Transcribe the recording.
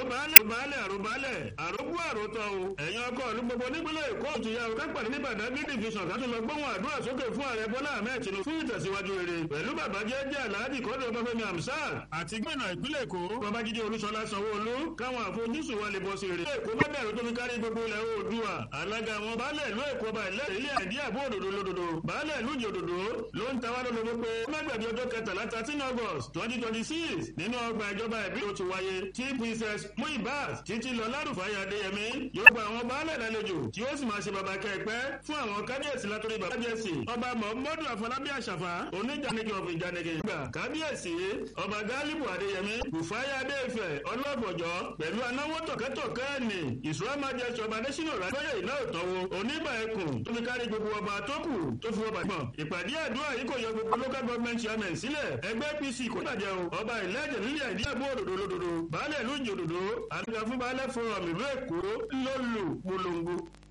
àròbálẹ̀ àròbálẹ̀ àròbálẹ̀ àrògbó àròtọ̀ o ẹ̀yin ọkọ ìlú gbogbo nípínlẹ̀ èkó òtún ya ọ̀ká pàdé ní Badagry division ká tún lọ gbóhùn àdúrà sókè fún ààrẹ Bọ́lá Ahmed Tinubu fún ìtẹ̀síwájú rere pẹ̀lú bàbá jẹ́jẹ́ Alhaji Kọ́dọ̀ Ọbáfẹ́mi Hamsat àti gbẹ̀nà ìpínlẹ̀ Èkó Babájídé Olúṣọlá Sanwó-Olú káwọn àfojúsùn wa lè bọ́ sí rere. Èkó bá dàrú tó fi kárí gbogbo ilẹ̀ Oòduà alága àwọn baálẹ̀ ìlú Èkó ọba ilẹ̀ ilé àìdí àbó òdòdó lódodo baálẹ̀ ìlú ìjòdòdó ló ń tawá lólobó pé mágbàdì ọjọ́ kẹtàlá thirteen August twenty twenty six nínú ọgbà ìjọba ìbílẹ̀ tó wáyé tí Princess Muibat títí lọ lárúfáyà Adéyẹmí yóò gba àwọn baálẹ̀ lálejò tí ó sì máa ṣe bàbá kẹ́ẹ̀pẹ́ fún àwọn kábíyèsí látòrí bàbá kábíyèsí ọba Muhammadu Afọlábí Àṣàfà oníjànìkì of ìjànìkì gbà kábíyèsí ọba Gálíbù Adéyẹmí Rùfáyà Adéfẹ̀ ọlọ́bọ̀jọ́ pẹ̀lú anáwó tọ̀kẹ́tọ̀kẹ́ ẹ̀nì ìṣúra májẹsọ ọba adésínà rájọ́yè ìlà òtọ́wò onígbà ẹkùn tó fi kárí gbogbo ọba tó kù tó fi ọba gbọ̀n ìpàdé àdúrà yìí kò yọ gbogbo local government chairman sílẹ̀ ẹgbẹ́ APC kò bàjẹ́ o ọba ìlẹ́jẹ̀ nílẹ̀ ìdí àbó òdòdó lódodo baálẹ̀ ìlú ìjòdòdó àdúgbò fún baálẹ̀ forum ìlú èkó ló lù polongo.